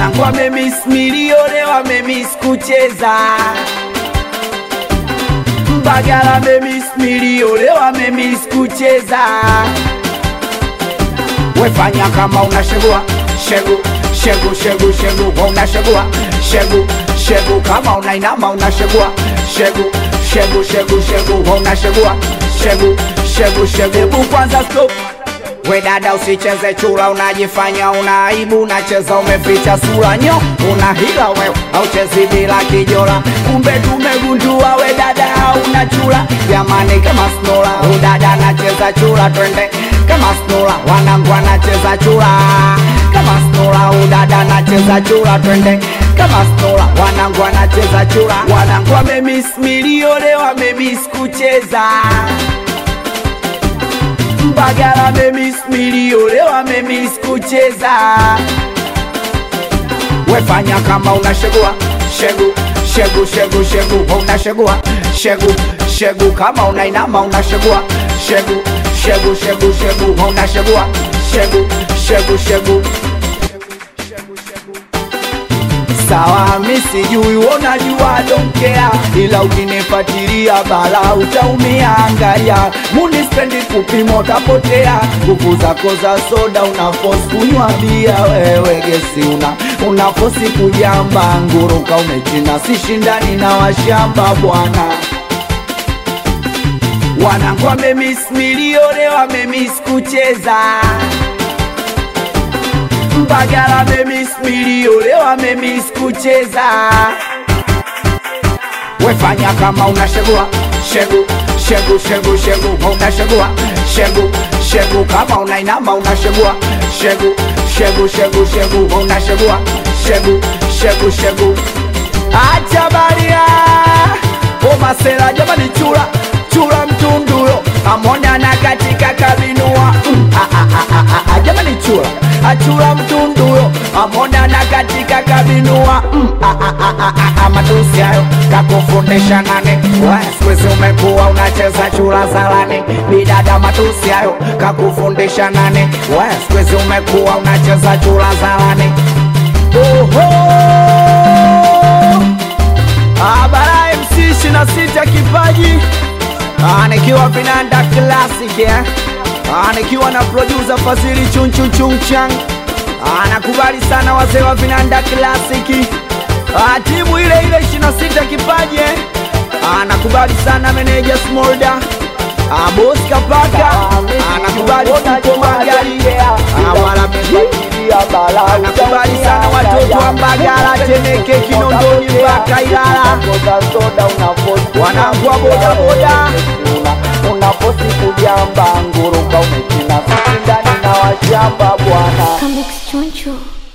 wanangu wamemis milione wamemis kucheza Mbagala wamemis milione wamemis kucheza wefanya kama unashegua shegu shegu shegu shegu unashegua shegu shegu kama unainama unashegua shegu shegu shegu shegu unashegua shegu shegu shegu hebu kwanza stop we dada usicheze chura unajifanya una aibu unacheza umeficha sura nyo una hila wewe auchezi bila kijora kumbe tumegundua we dada hauna chura jamani kama snola udada anacheza chura twende kama snola wanangu anacheza chura kama snola udada anacheza chura twende kama snola wanangu anacheza chura wanangu wamemis milione wamemis kucheza Mbagala wamemis milione wamemis kucheza wefanya kama unashegua shegu shegu shegu shegu unashegua shegu shegu kama unainama unashegua shegu shegu shegu shegu unashegua shegu shegu shegu sawa mi sijui unajua donkea ila ukinifatilia bala utaumia angalia munispendi kupima utapotea nguvu zako za soda unafos kunywa bia wewe gesi una unafosi kujamba nguruka umechina sishindani na washamba bwana wanangu wamemis milione wamemis kucheza Mbagala wamemis milione wamemis kucheza wefanya kama unashegua shegu shegu shegu shegu unashegua shegu shegu kama unainama unashegua shegu shegu shegu shegu unashegua shegu shegu shegu acha baria omasera jamani chura chura mtunduyo amona na katika kabinua mm, ah, ah, ah, ah, ah, jamani chura achura mtunduyo amona na katika kabinua mm, ah, ah, ah, ah, ah, ah, matusi hayo kakufundisha nane sikuizi umekuwa unacheza chura zalani bidada matusi hayo kakufundisha nane sikuizi umekuwa unacheza chura zalani Oho! Ah, bara MC 26 kipaji Ah, nikiwa vinanda classic eh? Ah, nikiwa na producer Fazili chunchu chunchang Ah, nakubali sana wazee wa vinanda classic Ah, timu ile ile 26 kipaji eh? Ah, nakubali sana meneja Smolda Ah, boss Kapaka Ah, nakubali Fuko Magari Ah, wala nakubali sana watoto wa Mbagala, Temeke, Kinondoni mpaka Ilala, wanangu wa bodaboda unaposi kujamba nguruka umechina sisi ndani na washamba bwana Come Choncho.